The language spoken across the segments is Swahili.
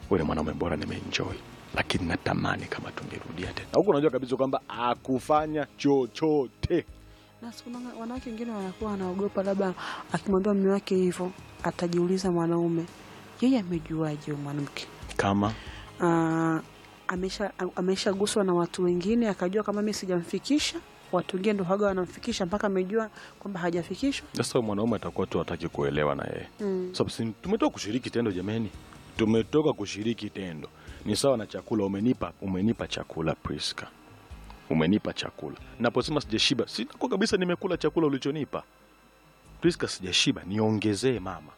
ule mwanaume bora nimeenjoy, lakini natamani kama tungerudia tena. Huku unajua kabisa kwamba akufanya chochote Na siku na wanawake wengine wanakuwa wanaogopa, labda akimwambia mume wake hivyo atajiuliza mwanaume, yeye amejuaje huyo mwanamke? kama Ah, amesha ameshaguswa na watu wengine akajua kama mimi sijamfikisha, watu wengine ndo haga wanamfikisha mpaka amejua kwamba hajafikishwa. sasa mwanaume atakuwa tu hataki kuelewa na yeye Mm. sababu si tumetoka kushiriki tendo jameni, tumetoka kushiriki tendo. Ni sawa na chakula, umenipa umenipa chakula Priska, umenipa chakula. Naposema sijashiba, sinakuwa kabisa nimekula chakula ulichonipa Priska, sijashiba, niongezee mama.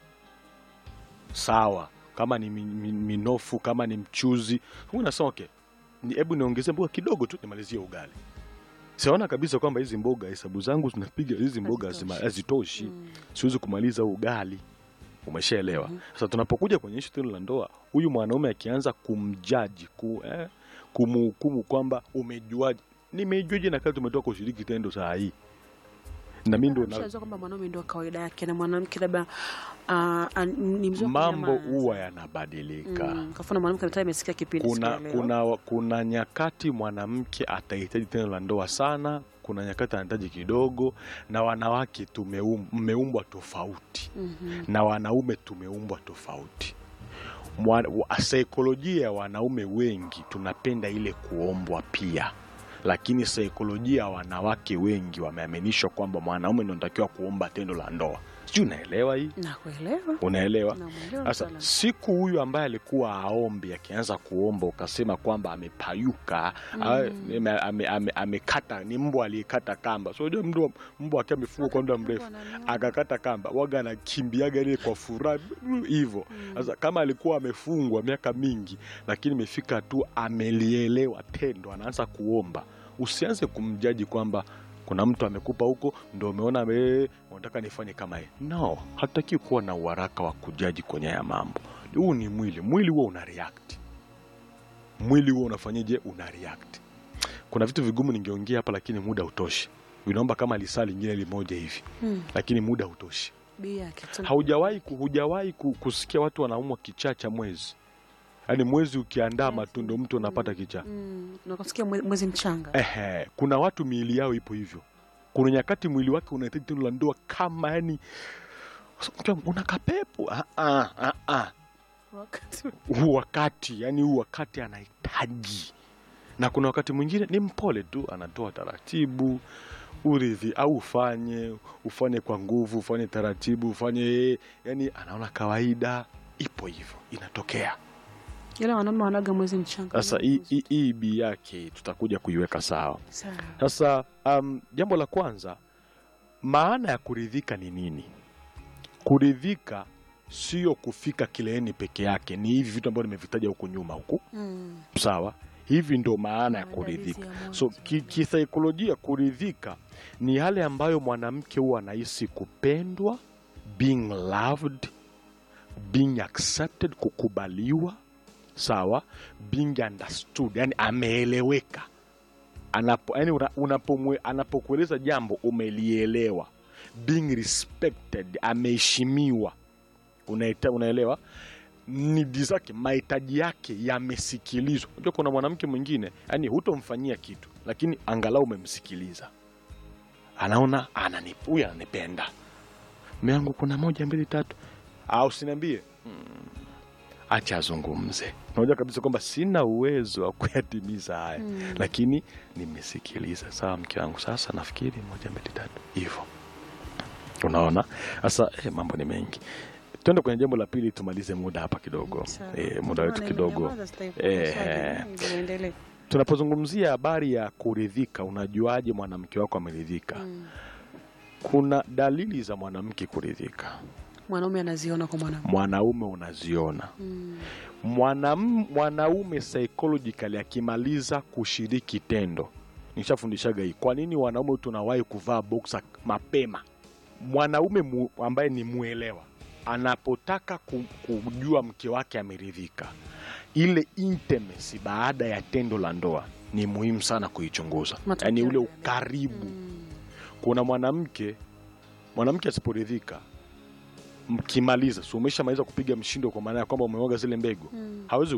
Sawa, kama ni mi- mi- minofu, kama ni mchuzi, huyu nasema okay, ni- hebu niongezee mboga kidogo tu nimalizie ugali. Siona kabisa kwamba hizi mboga hesabu zangu zinapiga hizi mboga hazima- Hazitoshi. hazitoshi Mm. siwezi kumaliza huu ugali. Umeshaelewa? Sasa tunapokuja kwenye ishu tendo la ndoa, huyu mwanaume akianza kumjaji ku, eh, kumhukumu kwamba umejuaje, nimejuaje na kati tumetoka kushiriki tendo saa hii, na mimi ndo na- Ameshazoea kwamba mwanaume ndio kawaida yake na mwanamke labda ah, ah, ni mzuri wa mambo kunyamaza. huwa yanabadilika. Mm, kafuna mwanamke mtaa imesikia kipindi Kuna, sikuelewa. kuna, kuna nyakati mwanamke atahitaji tendo la ndoa sana, kuna nyakati anahitaji kidogo, na wanawake tumeum- mmeumbwa tofauti Mhm. na wanaume tumeumbwa tofauti. Mwa- wa- Saikolojia ya wanaume wengi tunapenda ile kuombwa pia, lakini saikolojia ya wanawake wengi wameaminishwa kwamba mwanaume ndio anatakiwa kuomba tendo la ndoa. Sijui unaelewa hii? Nakuelewa. Unaelewa? Namuelewa Sasa mtaalamu. siku huyu ambaye alikuwa aombi akianza kuomba ukasema kwamba amepayuka Mm. ame- ame- ame- amekata, ni mbwa aliyekata kamba. So unajua mbwa mbwa akiwa amefugwa kwa muda mrefu Wananiona. akakata kamba, waga anakimbiaga ile kwa furaha hivyo. Mm. Sasa kama alikuwa amefungwa miaka mingi, lakini imefika tu amelielewa tendo, anaanza kuomba, usianze kumjaji kwamba kuna mtu amekupa huko ndo umeona eh, unataka nifanye kama yeye. No, hatutaki kuwa na uharaka wa kujaji kwenye haya mambo. Huu ni mwili, mwili huo una react, mwili huo unafanyaje? Una react. Kuna vitu vigumu ningeongea hapa, lakini muda utoshi. Vinaomba kama lisaa lingine limoja hivi, Mm. lakini muda utoshi. Bi yake tu. Haujawahi ku- hujawahi ku- kusikia watu wanaumwa kichaa cha mwezi, yaani mwezi ukiandaa matundo mtu anapata kichaa. Mm. Nakusikia mwe- mwezi mchanga. Ehe, kuna watu miili yao ipo hivyo. Kuna nyakati mwili wake unahitaji tendo la ndoa kama yani una kapepo ah, ah, ah, ah. Wakati huu wakati yani huu wakati anahitaji, na kuna wakati mwingine ni mpole tu, anatoa taratibu uridhi, au ufanye ufanye kwa nguvu, ufanye taratibu, ufanye yani, anaona kawaida. Ipo hivyo, inatokea. ila wanaume wanaga mwezi mchanga. Sasa hii- hii hii bi yake tutakuja kuiweka sawa. Sawa. Sasa um, jambo la kwanza, maana ya kuridhika ni nini? Kuridhika sio kufika kileleni peke yake, ni hivi vitu ambavyo nimevitaja huko nyuma huku, Mm. sawa? Hivi ndo maana ya Maandalizi kuridhika. ya mwanzo. So ki- kisaikolojia, kuridhika ni yale ambayo mwanamke huwa anahisi kupendwa, being loved, being accepted, kukubaliwa, sawa, being understood, yani ameeleweka anapo, yani una- unapomwe- anapokueleza jambo umelielewa, being respected, ameheshimiwa, unaita, unaelewa nidi zake mahitaji yake yamesikilizwa. Unajua kuna mwanamke mwingine yani hutomfanyia kitu, lakini angalau umemsikiliza, anaona anani huyu ananipenda, mume wangu kuna moja mbili tatu, au siniambie mm, acha azungumze. Unajua kabisa kwamba sina uwezo wa kuyatimiza haya Mm. lakini nimesikiliza. Sawa mke wangu, sasa nafikiri moja mbili tatu hivyo. Unaona sasa, eh, mambo ni mengi. Tuende kwenye jambo la pili, tumalize muda hapa kidogo. Sawa. Eh, muda wetu Maana kidogo. imenyamaza, sitaki Eh, kuswali. Ndio, endelee. Tunapozungumzia habari ya kuridhika, unajuaje mwanamke wako ameridhika? Mm. Kuna dalili za mwanamke kuridhika, Mwanaume anaziona kwa mwanamke. mwanaume unaziona. Mm. Mwanam, mwanaume psychologically akimaliza kushiriki tendo, nishafundishaga hii. Kwa nini wanaume tunawahi kuvaa boxer mapema? Mwanaume mu, ambaye ni mwelewa anapotaka ku- kujua mke wake ameridhika, ile intimacy baada ya tendo la ndoa ni muhimu sana kuichunguza, Matokeo yaani ule yale. ukaribu. Mm. Kuna mwanamke mwanamke asiporidhika mkimaliza, si umeshamaliza kupiga mshindo, kwa maana ya kwamba umeoga zile mbegu, Mm. hawezi